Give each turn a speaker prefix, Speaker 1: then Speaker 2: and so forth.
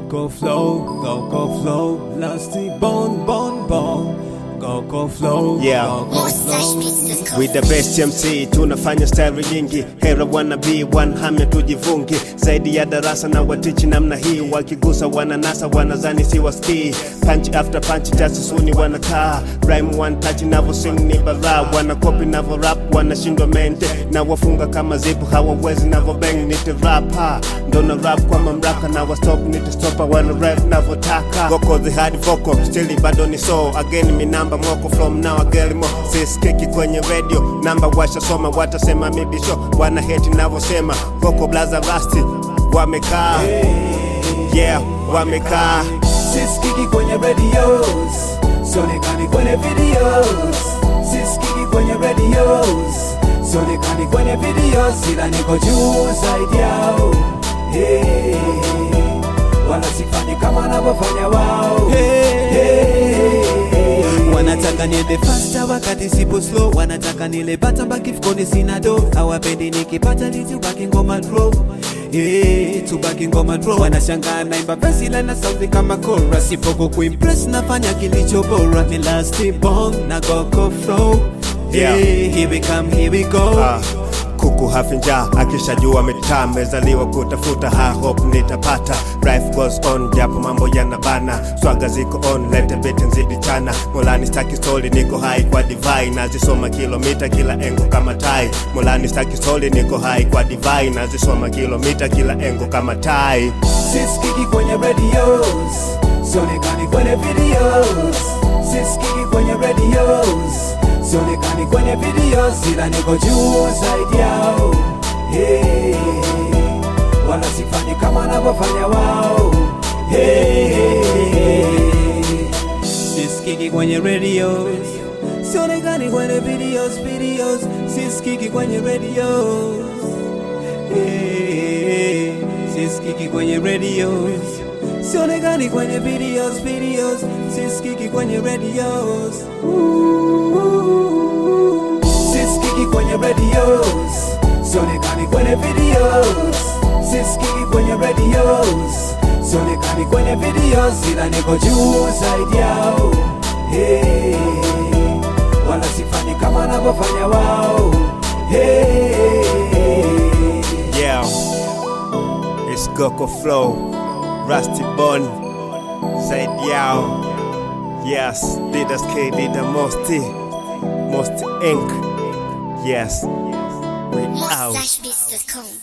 Speaker 1: Goko flow, Goko flow, lusty bone, bone, bone. Goko flow,
Speaker 2: Yeah.
Speaker 1: Goko flow.
Speaker 2: With the best MC tunafanya style nyingi, hera wana be one hamya tujivungi, zaidi ya darasa na watichi namna hii, wakigusa wananasa wanazani si waski, punch after punch jasusuni wanakaa, rhyme one touch navo sing ni bara, wana copy navo rap wanashindwa mente, na wafunga kama zipu hawawezi navo bang, nite rap ha, ndo na rap kwa mamlaka na wa stop nite stopa wana rap navotaka, goko the hard vocal still bado ni so again mi namba moko from now agelimo siskiki kwenye radio namba washasoma watasema mibisho wana heti navosema goko blaza rasti wamekaa yeah wamekaa
Speaker 1: Sisikiki kwenye radios, sionekani kwenye videos. Sisikiki kwenye radios, sionekani kwenye videos, ila niko juu zaidi yao. Hey, wala sifanyi kama wanavyofanya wao. Hey, wanataka niende faster wakati sipo slow, wanataka nile bata baki mfukoni sina do, hawapendi nikipata litubaki ngoma draw Eh, tubaki ngoma draw wanashangaa naimba verse ila na sauti kama chorus sipoko kuimpress nafanya kilicho bora ni last bong na goko flow
Speaker 2: Yeah.
Speaker 1: Eh, here we come here we go
Speaker 2: Ah, kuku hafinja akishajua mitaa mezaliwa kutafuta ha hope nitapata life goes on japo mambo yanabana swaga ziko on lete beti nzidi chana molani staki soli niko hai kwa divai nazisoma kilomita kila engo kama tai molani staki soli niko hai kwa divai nazisoma kilomita kila engo kama tai
Speaker 1: sisikiki kwenye radios sionekani kwenye videos sisikiki kwenye radios sionekani kwenye videos ila niko juu zaidi yao hey, wala sifanyi kama wanavyofanya wao hey, sisikiki kwenye radios sionekani kwenye videos videos sisikiki kwenye radios Hey, sisikiki kwenye radios sionekani kwenye videos videos sisikiki kwenye radios sisikiki kwenye radios sionekani kwenye videos sisikiki kwenye radios sionekani kwenye videos ila niko juu zaidi yao hey, wala sifanyi kama wanavyofanya wao hey,
Speaker 2: yeah it's Goko flow Rusty Bone zaidi yao yes Didas K Dida Mosti Mosti Inc yes we out
Speaker 3: Flashbeats.com